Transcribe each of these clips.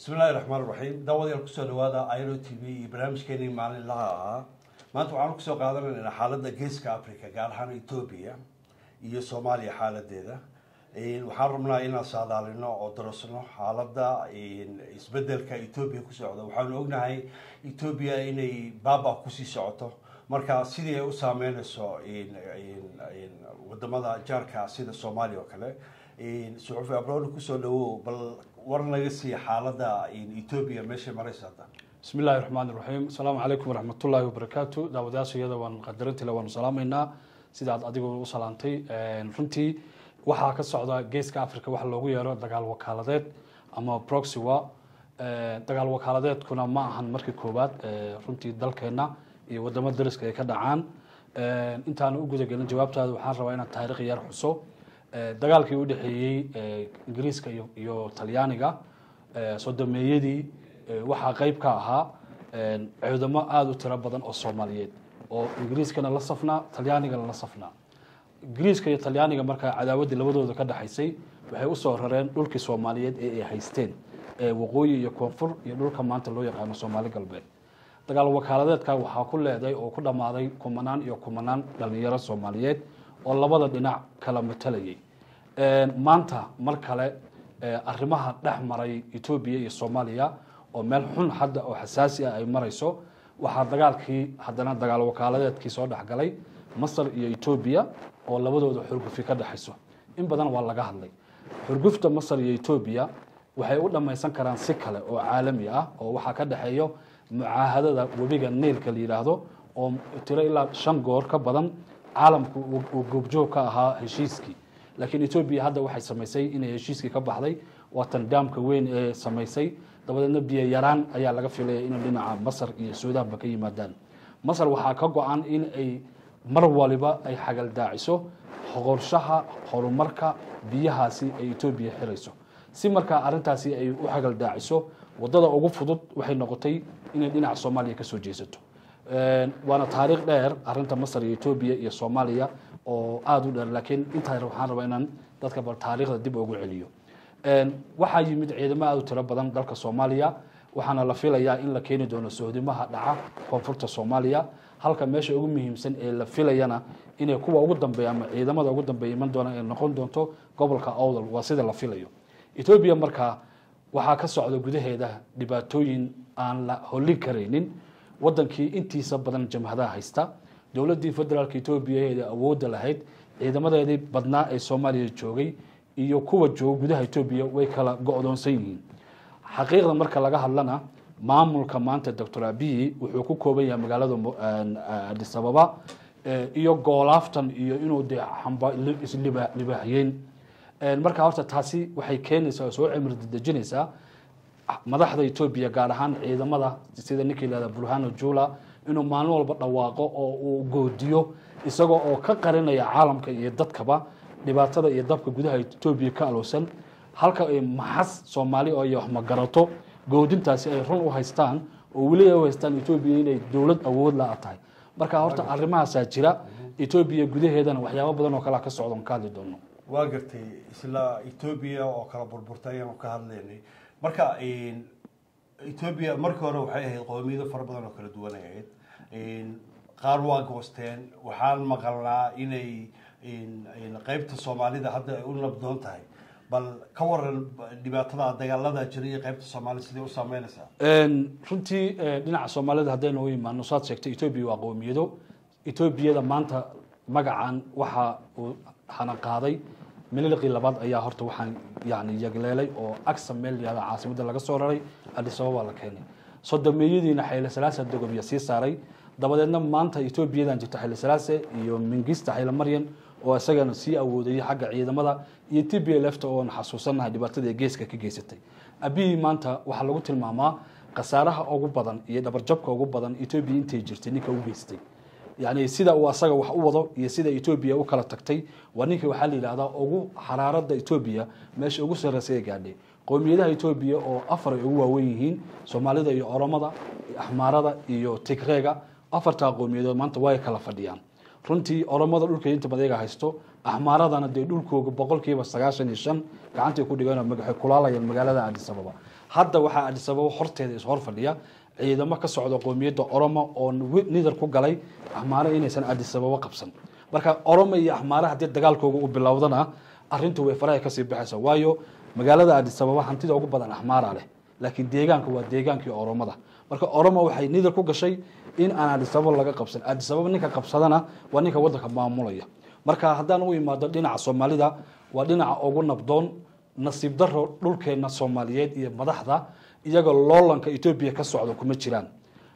bismillahi raxmaan raxiim daawadayaal kusoo dhawaada iro t v iyo barnaamijkeenii maalinlaha ahaa maanta waxaanu kusoo qaadanaynaa xaaladda geeska africa gaar ahaan etoobiya iyo soomaaliya xaaladeeda waxaan rabnaa inaan saadaalino oo darasno xaaladda isbedelka etoobiya ku socda waxaanu ognahay etoobiya inay baaba kusii socoto marka sidii ay u saameyneyso wadamada jaarka sida soomaaliya oo kale suxufi abrooni kusoo dhawow bal war naga siiya xaaladda etoobiya meeshay maraysa hadda bismi illaahi raxmaan iraxiim asalaamu calaykum waraxmatullaahi wabarakaatu daawadayaashayada waan qadarintiile waanu salaamaynaa sidaad adigu u salaantay runtii waxaa ka socda geeska africa waxa loogu yeero dagaal wakaaladeed ama proxy war dagaal wakaaladeedkuna ma ahan markii koowaad runtii dalkeena iyo wadamo dariska ay ka dhacaan intaana u gudagelin jawaabtaada waxaan rabaa inaan taariikh yar xuso dagaalkii u dhexeeyey ingiriiska iyo talyaaniga sodomeeyadii waxaa qeyb ka ahaa ciidamo aada u tiro badan oo soomaaliyeed oo ingiriiskana la safnaa talyaanigana la safnaa ingiriiska iyo talyaaniga markaa cadaawaddii labadooda ka dhexaysay waxay usoo rareen dhulkii soomaaliyeed ee ay haysteen ee waqooyi iyo koonfur iyo dhulka maanta loo yaqaano soomaali galbeed dagaal wakaaladeedka waxaa ku leeday oo ku dhammaaday kumanaan iyo kumanaan dhalinyaro soomaaliyeed oo labada dhinac kala matalayay maanta mar kale arrimaha dhex maray etoobiya iyo soomaaliya oo meel xun hadda oo xasaasi ah ay marayso waxaa dagaalkii haddana dagaal wakaaladeedkii soo dhexgalay masar iyo etoobiya oo labadooda xurgufi ka dhexayso in badan waa laga hadlay xurgufta masar iyo etoobiya waxay u dhammaysan karaan si kale oo caalami ah oo waxaa ka dhexeeyo mucaahadada webiga niilka la yidhaahdo oo tiro ilaa shan goor ka badan caalamku uu goobjoog ka ahaa heshiiskii laakiin etoobiya hadda waxay samaysay inay heshiiskii ka baxday waatan daamka weyn ee samaysay dabadeedna biyo yaraan ayaa laga filaya inay dhinaca masar iyo suudaanba ka yimaadaan masar waxaa ka go-an in ay mar waliba ay xagaldaaciso qorshaha horumarka biyahaasi ay etoobiya xirayso si markaa arintaasi ay u xagaldaaciso wadada ugu fudud waxay noqotay inay dhinaca soomaaliya kasoo jeesato waana taariikh dheer arinta masar iyo etoobiya iyo soomaaliya oo aada u dheer laakiin intaa waxaan rabaa inaan dadka bal taariikhda dib ugu celiyo waxaa yimid ciidamo aada u tiro badan dalka soomaaliya waxaana la filayaa in la keeni doono sohdimaha dhaca koonfurta soomaaliya halka meesha ugu muhiimsan ee la filayana inay kuwa ugu dambeeya ama ciidamada ugu dambeeya iman doona ay noqon doonto gobolka awdal waa sida la filayo etoobiya markaa waxaa ka socda gudaheeda dhibaatooyin aan la hollin karaynin wadankii intiisa badan jamhadaha haysta dowladii federaalk etoobiya ee awoodda lahayd ciidamadeedii badnaa ee soomaaliya joogay iyo kuwa jooga gudaha etoobiya way kala go-doonsan yihiin xaqiiqda marka laga hadlana maamulka maanta doctor abiyi wuxuu ku kooban yahay magaalada adis ababa iyo goolaaftan iyo inuu de islibaaxyeyn marka horta taasi waxay keenaysaa oo soo cimri dejinaysaa madaxda etoobiya gaar ahaan ciidamada sida ninkii lahada burhano jula inuu maalin walba dhawaaqo oo uu goodiyo isagoo oo ka qarinaya caalamka iyo dadkaba dhibaatada iyo dabka gudaha etoobiya ka alowsan halka ay maxas soomaali oo iyo waxmagarato goodintaasi ay run u haystaan oo weli ay u haystaan etoobiya inay dowlad awood la tahay marka horta arrimahaasaa jira etoobiya gudaheedana waxyaabo badan oo kalea ka socdan ka hadli doono waa gartay isla etoobiya oo kala burburtay ayaanu ka hadlaynay marka etoobiya markii hore waxay ahayd qoomiyado fara badan oo kala duwan ay ahayd qaar waa goosteen waxaan maqalnaa inay qeybta soomaalida hadda ay u nabdoon tahay bal ka waran dhibaatada dagaalada jira iyo qeybta soomaalida sidee u saameynaysaa runtii dhinaca soomaalida haddaynu u imaano saad sheegtay etoobiya waa qoomiyado etoobiyada maanta magacan waxa uu hana qaaday mililqii labaad ayaa horta waxaan yani yagleelay oo agsa meel yahda caasimadda laga soo raray adis ababa la keenay sodomeeyadiina xayle salaasa dogobiya sii saaray dabadeedna maanta etoobiyadan jirta xayle salaase iyo mingista xayle maryan oo isagana sii awoodayay xagga ciidamada iyo t b lfta oon xasuusanahay dhibaatada ee geeska ka geysatay abiyi maanta waxaa lagu tilmaamaa khasaaraha ugu badan iyo dhabarjabka ugu badan etoobiya intay jirtay ninka u geystay yani sida uu asaga wax u wado iyo sida etoobiya u kala tagtay waa ninkii waxaa la yidhahdaa ugu xaraarada etoobiya meesha ugu sarreysay ee gaadhay qowmiyadaha etoobiya oo afar ay ugu waawen yihiin soomaalida iyo oromada axmaarada iyo tigreega afartaa qowmiyadood maanta way kala fadhiyaan runtii oromada dhulka inta badayaga haysto axmaaradana dee dhulkooga boqolkiiba sagaashan iyo shan gacantay ku dhigeen oo waxay kulaalayeen magaalada adis ababa hadda waxaa adis ababa horteeda is hor fadhiya ciidamo ka socda qoomiyadda oromo oo nidar ku galay axmaaro inaysan adis ababa qabsan marka oromo iyo axmaare haddii dagaalkooga uu bilowdana arrintu way faraha kasii baxaysa waayo magaalada adis ababa hantida ugu badan axmaara leh laakiin deegaanka waa deegaankii oromada marka oromo waxay nidar ku gashay in aan adis ababa laga qabsan adis ababa ninka qabsadana waa ninka wadanka maamulaya marka haddaan u imaado dhinaca soomaalida waa dhinaca ugu nabdoon nasiib daro dhulkeena soomaaliyeed iyo madaxda iyaga loolanka etoobiya ka socda kuma jiraan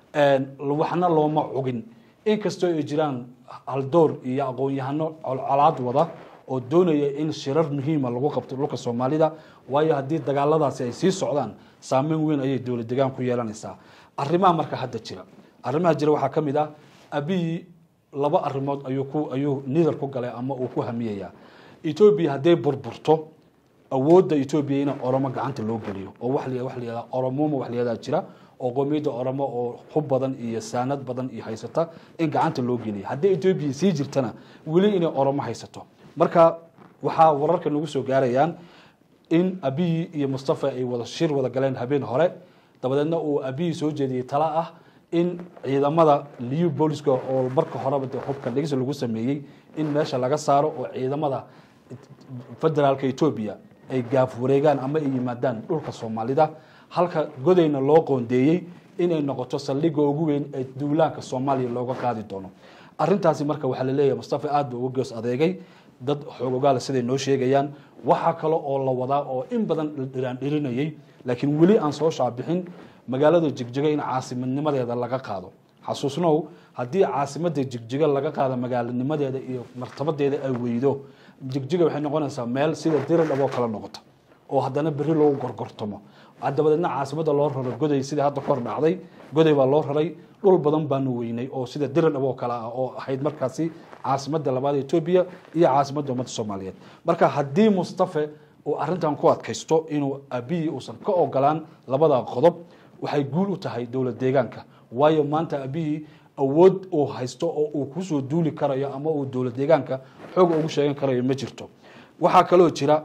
waxna looma cugin inkastoo ay jiraan haldoor iyo aqoon-yahano colcolaad wada oo doonaya in shirar muhiima lagu qabto dhulka soomaalida waayo haddii dagaaladaasi ay sii socdaan saameyn weyn ayay dowla degaan ku yeelanaysaa arrimaha marka hadda jira arrimaha jira waxaa ka mid ah abiyi laba arrimood ayuu ku ayuu nidar ku galay ama uu ku hamiyayaa etoobiya hadday burburto awoodda etoobiya in oromo gacanta loo geliyo oo wax la wax la yihahda oromoma wax la yihahdaa jira oo qoomiyadda oromo oo hub badan iyo saanad badan iyo haysata in gacanta loo geliyo haddii etoobiya sii jirtana weli inay oromo haysato marka waxaa wararka nagu soo gaarayaan in abiyi iyo mustafa ay wada shir wada galeen habeen hore dabadeedna uu abiyi soo jeediyey tala ah in ciidamada liu booliska oo marka horeba dee hubka dhigis lagu sameeyey in meesha laga saaro oo ciidamada federaalka etoobiya ay gaaf wareegaan ama ay yimaadaan dhulka soomaalida halka godayna loo qoondeeyey inay noqoto saldhigga ugu weyn ee duulaanka soomaaliya looga qaadi doono arintaasi marka waxaa laleeyahay mustafa aad ba uga goos adeegay dad xoogogaala siday noo sheegayaan waxaa kale oo la wadaa oo in badan dhiraan dhirinayay laakiin weli aan soo shaabixin magaalada jigjiga in caasimadnimadeeda laga qaado xasuusnow haddii caasimada jigjiga laga qaado magaalanimadeeda iyo martabadeeda ay weydo jigjiga waxay noqonaysaa meel sida diradhab oo kale noqota oo haddana beri loo gorgortamo dabadeedna caasimada loo raro goday sidai hadda kor dhacday goday baa loo raray dhul badan baanu weynay oo sida diradhab oo kale ah oo ahayd markaasi caasimada labaad etoobiya iyo caasimadda ummadda soomaaliyeed marka haddii mustafe uu arintan ku adkaysto inuu abiyi uusan ka ogolaan labada qodob waxay guul u tahay dowlad deegaanka waayo maanta abiyi awood uu haysto oo uu kusoo duuli karayo ama uu dowlad deegaanka xoog ugu sheegan karayo ma jirto waxaa kaloo jira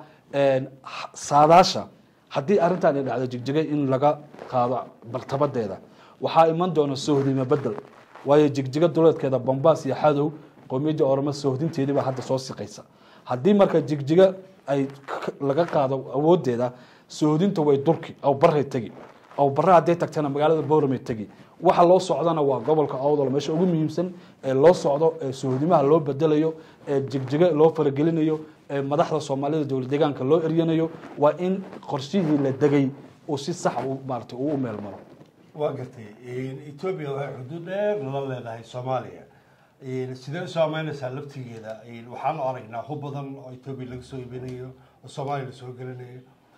saadaasha haddii arrintan ay dhacdo jigjigay in laga qaado bartabadeeda waxaa iman doona sohdimo bedel waayo jigjiga duleedkeeda bombaas iyo xadow qoomiyadda oramo sohdinteedii baa hadda soo siqaysa haddii marka jigjiga ay laga qaado awoodeeda sohdinta way durki aw baray tegi aw bare hadday tagtana magaalada bowramay tegi waxa loo socdana waa gobolka awdal meesha ugu muhiimsan ee loo socdo ee sohdimaha loo bedelayo ee jigjiga loo faragelinayo ee madaxda soomaalida dowlad deegaanka loo eryanayo waa in qorshihii la degay uu si sax maarata uu u meel maro waa gartay etoobiya waxay xuduud dheer nala leedahay soomaaliya sidee u saameynaysaa laftigeeda waxaanu aragnaa hub badan oo etoobiya laga soo iibinayo oo soomaaliya lasoo gelinayo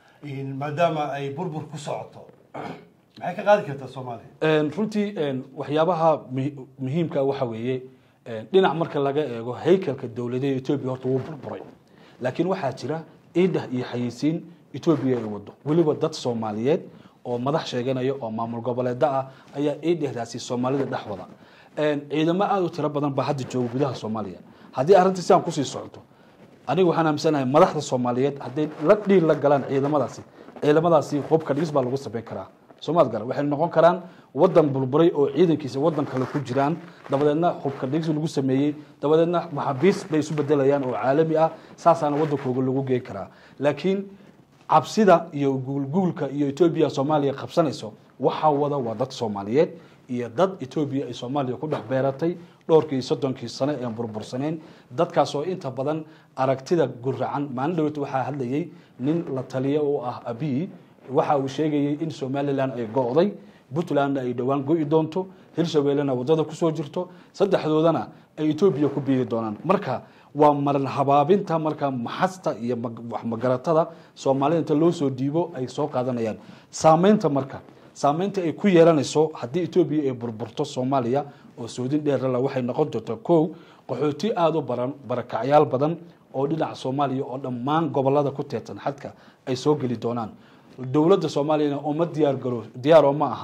maadaama ay burbur ku socoto maxay ka qaadi kartaa soomaaliya runtii waxyaabaha muhiimka waxa weeye dhinac marka laga eego haykalka dowladeed etoobiya horta wuu burburay laakiin waxaa jira iidhah iyo xayeysiin etoobiya ay wado weliba dad soomaaliyeed oo madax sheeganaya oo maamul goboleeda ah ayaa iidhahdaasi soomaalida dhex wada ciidamo aada u tiro badan baa hadda jooga gudaha soomaaliya haddii arrintii sidaan kusii socoto aniga waxaan aaminsanahay madaxda soomaaliyeed hadday la dhiil la galaan ciidamadaasi ciidamadaasi hubka dhigis baa lagu samayn karaa soomaad gara waxay noqon karaan wadan burburay oo ciidankiisa wadan kale ku jiraan dabadeedna hubka dhigis lagu sameeyey dabadeedna maxaabiis bay isu bedelayaan oo caalami ah saasaana wadankooga lagu geen karaa laakiin cabsida iyo guulguulka iyo etoobiya soomaaliya qabsanayso waxaa wada waa dad soomaaliyeed iyo dad etoobiya ay soomaaliya ku dhex beeratay dhowrkii soddonkii sano ee burbursaneyn dadkaas oo inta badan aragtida guracan maalin dhaweyta waxaa hadlayay nin la taliya oo ah abiy waxa uu sheegayay in somalilan ay go'day puntlandna ay dhowaan go'i doonto hirshabeellena waddada kusoo jirto saddexdoodana ay etoobiya ku biiri doonaan marka waa maran habaabinta marka maxasta iyo magaratada soomaalida inta loo soo dhiibo ay soo qaadanayaan saameynta marka saameynta ay ku yeelanayso haddii etoobiya ay burburto soomaaliya oo soodin dheerala waxay noqon doontaa kow qaxooti aada u baran barakacyaal badan oo dhinaca soomaaliya oo dhammaan gobolada ku teedsan xadka ay soo geli doonaan dowladda soomaaliyana uma diyaar garo diyaar oo ma ahan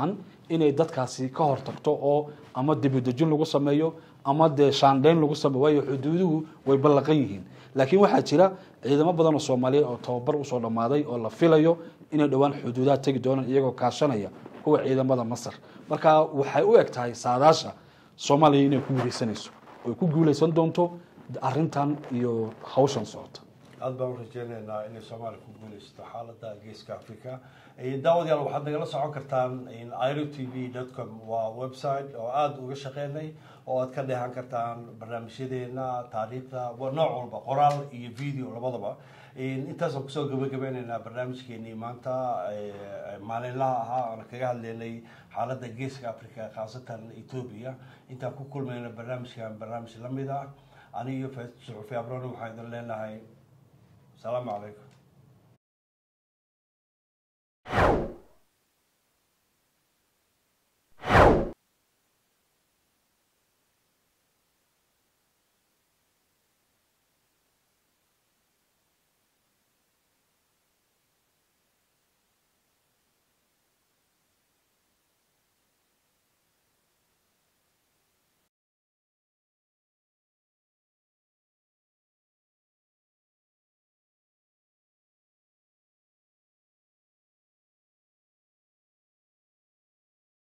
inay dadkaasi ka hortagto oo ama dibudejin lagu sameeyo ama dee shaandheyn lagu sameeyo waayo xuduuduhu way ballaqan yihiin laakiin waxaa jira ciidamo badan oo soomaaliyeed oo tababar usoo dhammaaday oo la filayo inay dhowaan xuduudaha tegi doonaan iyagoo kaashanaya kuwa ciidamada masar marka waxay u eg tahay saadaasha soomaaliya inay ku guuleysanayso oy ku guuleysan doonto arintan iyo hawshan socota aada baan u rajeynaynaa inay soomaaliya ku guuleysato xaalada geeska africa daawadayaal waxaad nagala socon kartaan iro t v dot com waa website oo aada uga shaqeynay oo aad ka dheehan kartaan barnaamijyadeena taariikhda nooc walba qoraal iyo video labadaba intaasaan kusoo gabagabeyneynaa barnaamijkeenii maanta maalinlaha ahaa aan kaga hadleynay xaalada geeska africa khaasatan ethoobia intaan ku kulmayna barnaamijkan barnaamij lamid ah aniyo suxufi abrone waxaan idin leenahay asalaamu calaykum